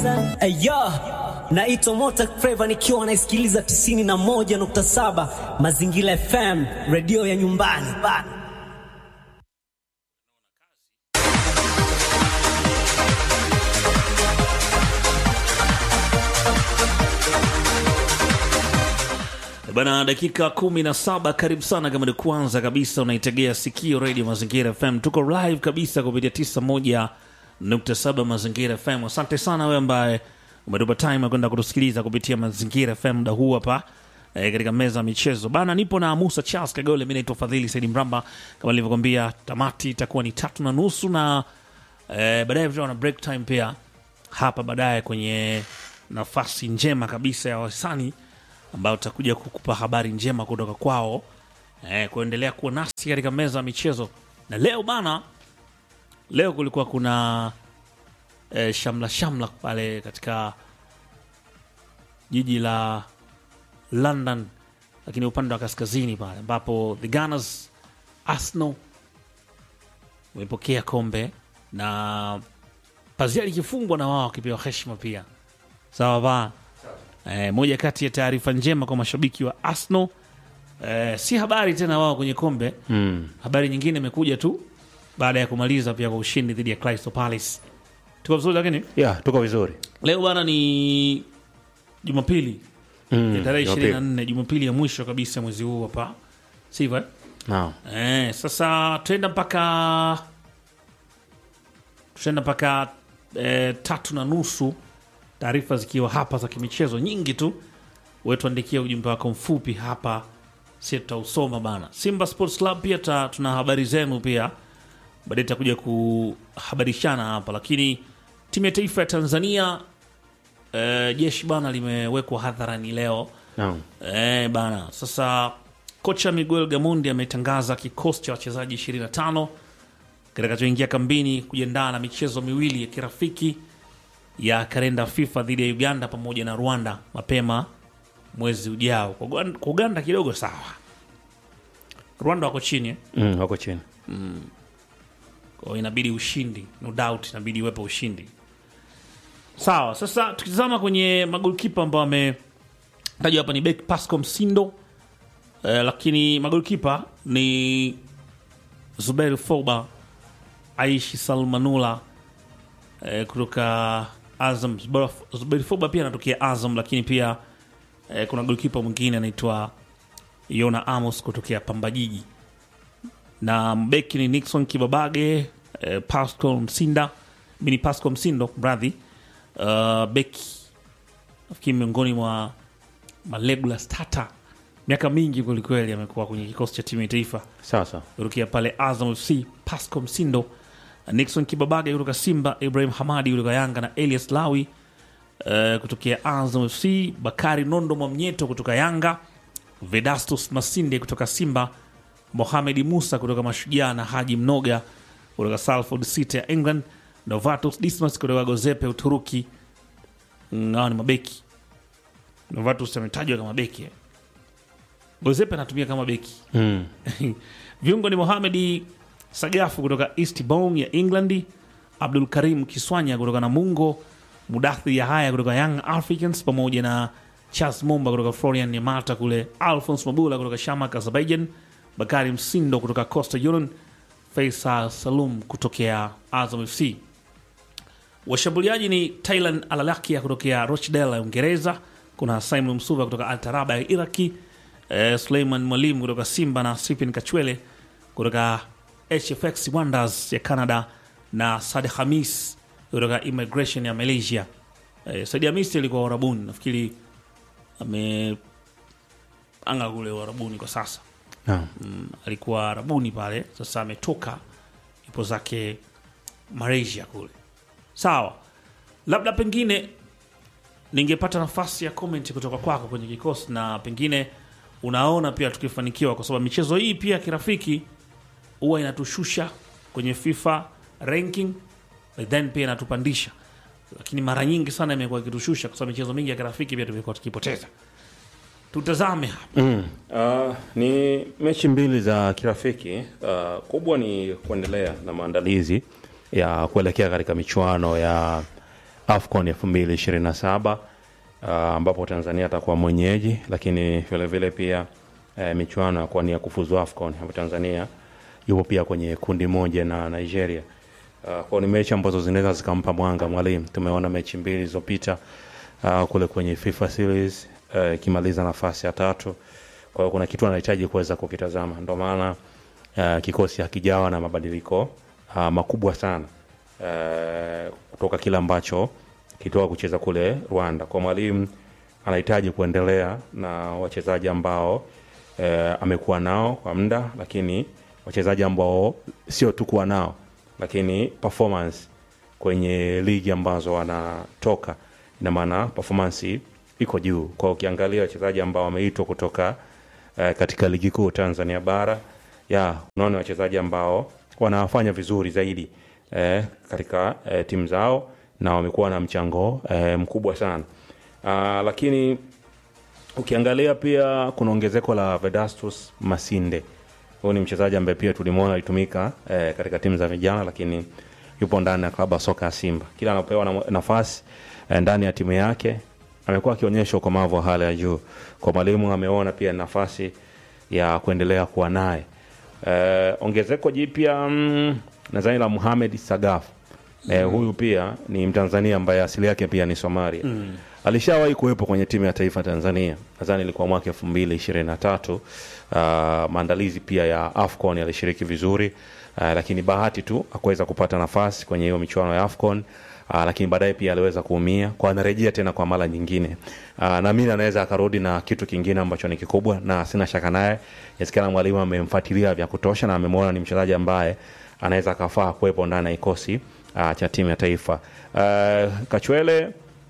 Ayo, naitwa Mota Flava nikiwa naisikiliza 91.7 Mazingira FM, redio ya nyumbani bana. Bana, dakika kumi na saba. Karibu sana, kama ni kwanza kabisa unaitegea sikio redio Mazingira FM. Tuko live kabisa kupitia 91.7 Mazingira FM. Asante sana wewe ambaye umetupa time ya kwenda kutusikiliza kupitia Mazingira FM muda huu hapa e, katika meza ya michezo bana. Nipo na Musa Charles Kagole, mi naitwa Fadhili Saidi Mramba. Kama nilivyokwambia, tamati itakuwa ni tatu na nusu na e, baadaye tutakuwa na break time pia hapa baadaye kwenye nafasi njema kabisa ya wasani ambao tutakuja kukupa habari njema kutoka kwao eh, kuendelea kuwa nasi katika meza ya michezo. Na leo bana, leo kulikuwa kuna eh, shamla shamla pale katika jiji la London, lakini upande wa kaskazini pale ambapo the Gunners Arsenal wamepokea kombe na pazia likifungwa na wao wakipewa heshima pia, sawa bana. Eh, moja kati ya taarifa njema kwa mashabiki wa Arsenal eh, si habari tena wao kwenye kombe Mm. habari nyingine imekuja tu baada ya kumaliza pia kwa ushindi dhidi ya Crystal Palace. Tuko vizuri, lakini Yeah, tuko vizuri. leo bana ni Jumapili Mm, ya tarehe Jumapili. 24, Jumapili ya mwisho kabisa mwezi huu hapa, sivyo? eh? Naam. Eh, sasa tuenda mpaka tuenda mpaka eh, tatu na nusu, taarifa zikiwa hapa za kimichezo nyingi tu. Wetuandikia ujumbe wako mfupi hapa, si tutausoma bana. Simba Sports Club pia ta, tuna habari zenu pia, baadaye takuja kuhabarishana hapa, lakini timu ya taifa ya Tanzania eh, jeshi bana limewekwa hadharani leo Naam. Eh, bana. Sasa kocha Miguel Gamondi ametangaza kikosi cha wachezaji 25 kitakachoingia kambini kujiandaa na michezo miwili ya kirafiki ya kalenda FIFA dhidi ya Uganda pamoja na Rwanda mapema mwezi ujao. Kwa Uganda- kwa Uganda kidogo sawa, Rwanda wako chini eh? Mm, wako chini. Kwa hiyo inabidi ushindi, no doubt, inabidi iwepo ushindi. Sawa, sasa tukitazama kwenye magolkipa ambao wametajwa hapa ni Bek Pasco Msindo eh, lakini magolkipa ni Zuberi Foba, Aishi Salmanula eh, kutoka Azam. Zuberi- Zuberi Foba pia anatokea Azam, lakini pia eh, kuna golkipa mwingine anaitwa Yona Amos kutokea Pamba Jiji na mbeki ni Nixon Kibabage, eh, Pascal Msinda mini Pascal Msindo mradhi, uh, beki nafikiri miongoni mwa malegula stata miaka mingi kwelikweli, amekuwa kwenye kikosi cha timu ya taifa Sasa. kutokia pale Azam FC. Pascal Msindo, Nixon Kibabage kutoka Simba, Ibrahim Hamadi kutoka Yanga na Elias Lawi uh, kutokea Azam FC, Bakari Nondo Mwamnyeto kutoka Yanga, Vedastus Masinde kutoka Simba, Mohamed Musa kutoka Mashujaa na Haji Mnoga kutoka Salford City ya England, Novatus Dismas kutoka Gozepe Uturuki. Mm, Hawa ni mabeki. Novatus ametajwa kama beki eh. Gozepe anatumia kama beki Mm. viungo ni Mohamedi Sagafu kutoka East Bong ya England, Abdul Karim Kiswanya kutoka Namungo, Mudathi Yahaya kutoka Young Africans pamoja na Charles Momba kutoka Florian Yamata kule, Alphonse Mabula kutoka Shamak Azerbaijan, Bakari Msindo kutoka Coastal Union, Faisal Salum kutokea Azam FC. Washambuliaji ni Thailand Alalakia kutokea Rochdale ya Uingereza, kuna Simon Msuva kutoka Altaraba ya Iraki, eh, Suleiman Mwalimu kutoka Simba na Sipin Kachwele kutoka HFX Wonders ya Canada na Sadi Hamis kutoka Immigration ya Malaysia. Eh, Sadi Hamis alikuwa Warabuni, nafikiri ame anga kule Warabuni kwa sasa Naam. mm, alikuwa Arabuni pale, sasa ametoka ipo zake Malaysia kule. Sawa, labda pengine ningepata nafasi ya comment kutoka kwako kwenye kikosi, na pengine unaona pia tukifanikiwa, kwa sababu michezo hii pia kirafiki huwa inatushusha kwenye FIFA ranking, but then pia inatupandisha, lakini mara nyingi sana imekuwa ikitushusha, kwa sababu michezo mingi ya kirafiki pia tumekuwa tukipoteza. Tutazame hapa Mm. Uh, ni mechi mbili za kirafiki. Uh, kubwa ni kuendelea na maandalizi ya kuelekea katika michuano ya AFCON 2027 uh, ambapo Tanzania atakuwa mwenyeji, lakini vile vile pia eh, michuano ya kuwania kufuzu AFCON ambapo Tanzania yupo pia kwenye kundi moja na Nigeria. Uh, kwa ni mechi ambazo zinaweza zikampa mwanga mwalimu. Tumeona mechi mbili zilizopita uh, kule kwenye FIFA series uh, ikimaliza nafasi ya tatu. Kwa hiyo kuna kitu anahitaji kuweza kukitazama, ndio maana uh, kikosi hakijawa na mabadiliko uh, makubwa sana uh, kutoka kile ambacho kitoka kucheza kule Rwanda. Kwa mwalimu anahitaji kuendelea na wachezaji ambao eh, amekuwa nao kwa muda, lakini wachezaji ambao sio tu kuwa nao, lakini performance kwenye ligi ambazo wanatoka, ina maana performance iko juu. Kwa hiyo ukiangalia wachezaji ambao wameitwa kutoka eh, katika ligi kuu Tanzania bara ya unaona wachezaji ambao wanafanya vizuri zaidi eh, katika eh, timu zao na wamekuwa na mchango eh, mkubwa sana ah, lakini ukiangalia pia kuna ongezeko la Vedastus Masinde. Huyu ni mchezaji ambaye pia tulimwona alitumika eh, katika timu za vijana, lakini yupo ndani ya klabu ya soka ya Simba. Kila anapewa na- nafasi eh, ndani ya timu yake amekuwa akionyesha ukomavu wa hali ya juu. Kwa mwalimu ameona pia nafasi ya kuendelea kuwa naye. Eh, ongezeko jipya mm, nadhani la Muhamed Sagaf Eh, huyu pia ni Mtanzania ambaye asili yake pia ni Somalia. Alishawahi kuwepo kwenye timu ya taifa Tanzania, nadhani ilikuwa mwaka elfu mbili ishirini na tatu. Uh, maandalizi pia ya AFCON alishiriki vizuri uh, lakini bahati tu akuweza kupata nafasi kwenye hiyo michuano ya AFCON. Uh, lakini baadaye pia aliweza kuumia kwa anarejea tena kwa mara nyingine. Uh, naamini anaweza akarudi na kitu kingine ambacho ni kikubwa na sina shaka naye. Inawezekana mwalimu amemfuatilia vya kutosha na amemwona ni mchezaji ambaye anaweza akafaa kuwepo ndani ya kikosi uh, cha timu ya taifa. Uh, Kachwele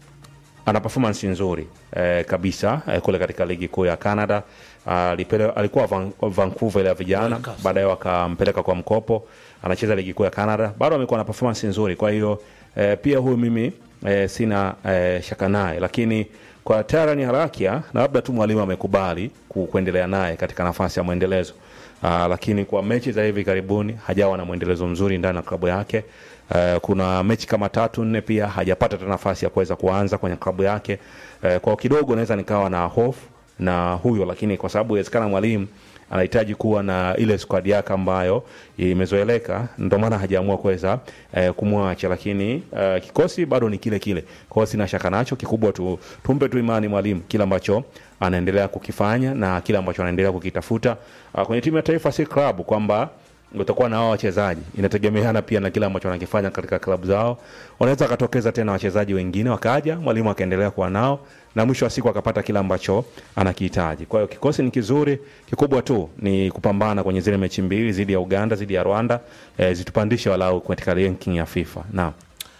ana performance nzuri eh, kabisa eh, kule katika ligi kuu ya Canada. Alipele, alikuwa Van, Vancouver ile ya vijana, baadaye wakampeleka kwa mkopo, anacheza ligi kuu ya Canada, bado amekuwa na performance nzuri. Kwa hiyo eh, pia huyu mimi eh, sina eh, shaka naye, lakini kwa Tyran Harakia na labda tu mwalimu amekubali ku- kuendelea naye katika nafasi ya mwendelezo. Uh, lakini kwa mechi za hivi karibuni hajawa na mwendelezo mzuri ndani ya klabu yake. Uh, kuna mechi kama tatu nne pia hajapata hata nafasi ya kuweza kuanza kwenye klabu yake. Uh, kwa kidogo naweza nikawa na hofu na huyo, lakini kwa sababu inawezekana mwalimu anahitaji kuwa na ile squad yake ambayo imezoeleka, ndio maana hajaamua kuweza eh, kumwacha, lakini eh, kikosi bado ni kile kile. Kwa hiyo sina shaka nacho, kikubwa tu tumpe tu imani mwalimu kile ambacho anaendelea kukifanya na kile ambacho anaendelea kukitafuta uh, kwenye timu ya taifa, si klabu kwamba utakuwa na hao wachezaji, inategemeana pia na kile ambacho wanakifanya katika klabu zao. Wanaweza wakatokeza tena wachezaji wengine wakaja, mwalimu akaendelea kuwa nao na mwisho wa siku akapata kile ambacho anakihitaji. Kwa hiyo kikosi ni kizuri, kikubwa tu ni kupambana kwenye zile mechi mbili dhidi ya Uganda, dhidi ya Rwanda, eh, zitupandishe walau katika ranking ya FIFA. Naam.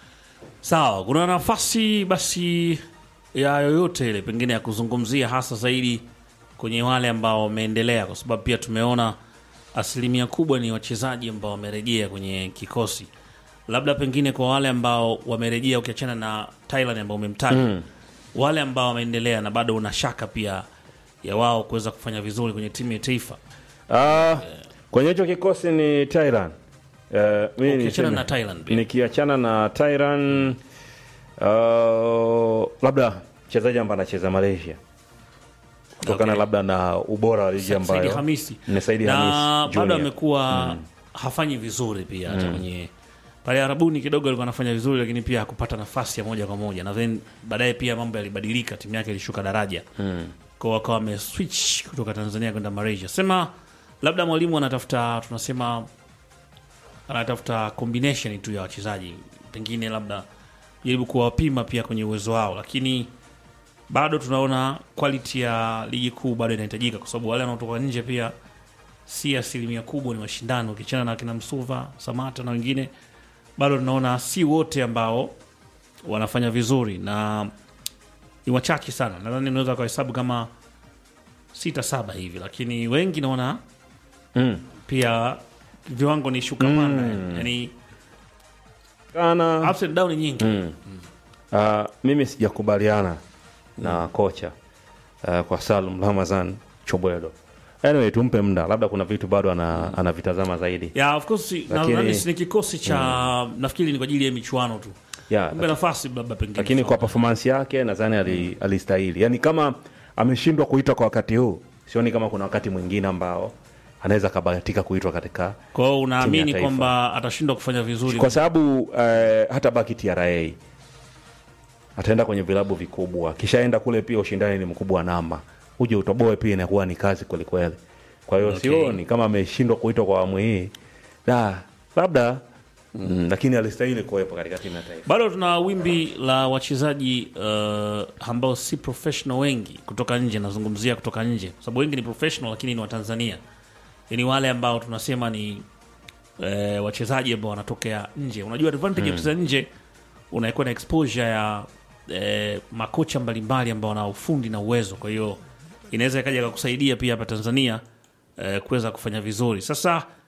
Sawa, kuna nafasi basi ya yoyote ile pengine ya kuzungumzia hasa zaidi kwenye wale ambao wameendelea, kwa sababu pia tumeona asilimia kubwa ni wachezaji ambao wamerejea kwenye kikosi, labda pengine kwa wale ambao wamerejea, ukiachana na Thailand ambao umemtaja wale ambao wameendelea na bado una shaka pia ya wao kuweza kufanya vizuri kwenye timu ya taifa, Ah, kwenye hicho kikosi ni Tyran. Eh, mimi ukiachana niseme- na Thailand pia. nikiachana na Tyran uh, labda mchezaji ambaye anacheza Malaysia kutokana Okay. labda na ubora wa ligi Saidi ambayo Hamisi ni Saidi na Hamisi bado Junior. amekuwa hafanyi vizuri pia hata kwenye pale Arabuni kidogo alikuwa anafanya vizuri, lakini pia hakupata nafasi ya moja kwa moja, na then baadaye pia mambo yalibadilika, timu yake ilishuka daraja mm. kwa wakawa wameswitch kutoka Tanzania kwenda Malaysia. Sema labda mwalimu anatafuta tunasema anatafuta combination tu ya wachezaji, pengine labda jaribu kuwapima pia kwenye uwezo wao, lakini bado tunaona quality ya ligi kuu bado inahitajika, kwa sababu wale wanaotoka nje pia si asilimia kubwa, ni mashindano. Ukichana na kina Msuva, Samata na wengine, bado tunaona si wote ambao wanafanya vizuri, na ni wachache sana. Nadhani unaweza kuhesabu kama sita saba hivi, lakini wengi naona Mm. pia viwango ni shuka panda, yani Kana, ups and down nyingi. uh, mimi sijakubaliana na kocha uh, kwa Salum Ramazan Chobwedo. Anyway, tumpe muda, labda kuna vitu bado ana, anavitazama zaidi. Yeah, of course Lakini- nadhani si ni kikosi cha nafikiri ni kwa ajili ya michuano tu. yeah, kumbe nafasi labda pengine lakini kwa performance yake nadhani ali- alistahili yaani kama ameshindwa kuitwa kwa wakati huu sioni kama kuna wakati mwingine ambao anaweza akabahatika kuitwa katika kwa hiyo timu unaamini ya taifa. kwamba atashindwa kufanya vizuri kwa sababu eh, hata baki TRA ataenda kwenye vilabu vikubwa, akishaenda kule pia ushindani ni mkubwa wa namba, uje utoboe pia inakuwa ni kazi kwelikweli. Kwa hiyo Okay. sioni kama ameshindwa kuitwa kwa awamu hii da, labda mm, lakini alistahili kuwepo katika timu ya taifa. bado tuna wimbi la wachezaji uh, ambao si professional wengi kutoka nje nazungumzia kutoka nje kwa sababu wengi ni professional lakini ni watanzania ni wale ambao tunasema ni eh, wachezaji ambao wanatokea nje unajua advantage ya kucheza nje unakuwa na exposure ya eh, makocha mbalimbali ambao wana ufundi na uwezo kwa hiyo inaweza ikaja kakusaidia pia hapa tanzania eh, kuweza kufanya vizuri sasa